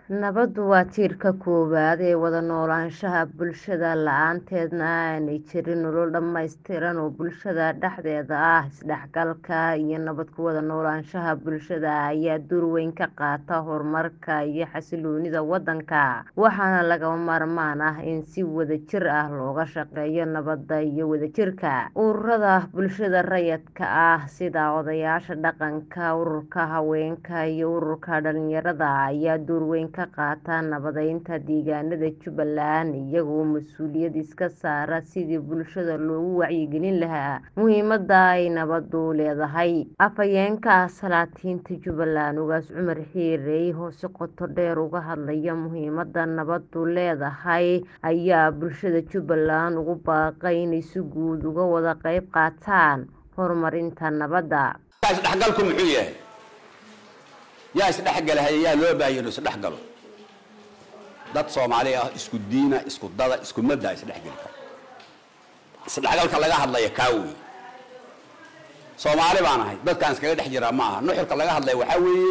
Nabaddu waa tiirka koowaad ee wada noolaanshaha bulshada, la'aanteedna aanay jirin nolol dhammaystiran oo bulshada dhexdeeda ah. Isdhexgalka iyo nabad ku wada noolaanshaha bulshada ayaa door weyn ka qaata horumarka iyo xasilloonida waddanka, waxaana lagama maarmaan ah in si wadajir ah looga shaqeeyo nabadda iyo wadajirka. Ururada bulshada rayidka ah sida odayaasha dhaqanka, ururka haweenka, iyo ururka dhalinyarada ayaa door weyn ka qaata nabadeynta deegaanada Jubbaland, iyagoo mas'uuliyad iska saara sidii bulshada loogu wacyigelin lahaa muhiimadda ay nabaddu leedahay. Afhayeenka Salaatiinta Jubbaland, Ugaas Cumar Xirey, oo si qoto dheer uga hadlaya muhiimadda nabaddu leedahay, ayaa bulshada Jubbaland ugu baaqay inay si guud uga wada qayb qaataan horumarinta nabadda. isdhexgalku muxuu yahay yaa isdhexgalahaya yaa loo baahan inuu isdhexgalo dad soomaali ah isku diina isku dada isku madda isdhexgeli kara isdhexgalka laga hadlaya kaa wey soomaali baan ahay dadkaan iskaga dhex jiraa ma aha nuxurka laga hadlaya waxaa weeye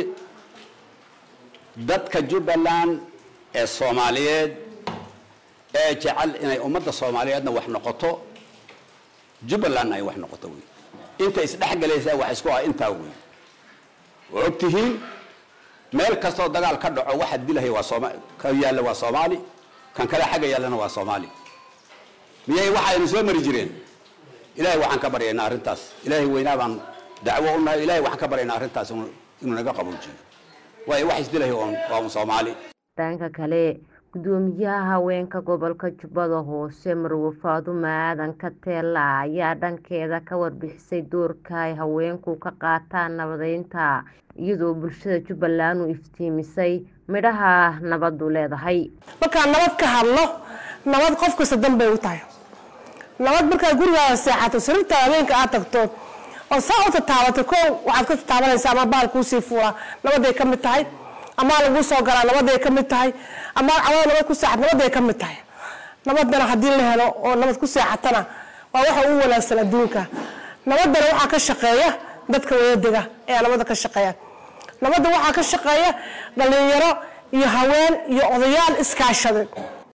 dadka jubbaland ee soomaaliyeed ee jecel inay ummadda soomaaliyeedna wax noqoto jubbalandna ay wax noqoto wey inta isdhexgalaysaa wax isku ah intaa wey waa og tihiin meel kastoo dagaal ka dhaco waxa dilahaya waa sooma ka yaalla waa soomaali kan kale xagga yaallana waa soomaali miyay waxaynu soo mari jireen ilaahay waxaan ka baryaynaa arrintaas ilaahay weynaa baan dacwo u nahay ilaahay waxaan ka baryaynaa arrintaas inuu inuu naga qaboojiyo waayo wax isdilahaya oon waa un soomaali dhanka kale gudoomiyaha haweenka gobolka jubbada hoose marwo faadumo aadan kateela ayaa dhankeeda ka warbixisay doorka ay haweenku ka qaataan nabadeynta iyadoo bulshada jubbaland u iftiimisay midhaha nabaddu leedahay markaan nabad ka hadlo nabad qof kasta dan bay u tahay nabad markaad gurigaada seexato sariirtaada habeenka aad tagto oo saa u tataabato ko waxaad ka tataabanaysaa ama bahal kuusii fuula nabaday ka mid tahay amaa laguu soo galaa nabaday ka mid tahay amaa cawada nabad ku seexat nabaday ka mid tahay nabadana haddii la helo oo nabad ku seexatana waa waxa ugu wanaagsan adduunka nabadana waxaa ka shaqeeya dadka wadadega ayaa nabadda ka shaqeeya nabadda waxaa ka shaqeeya dhalinyaro iyo haween iyo odayaal iskaashaday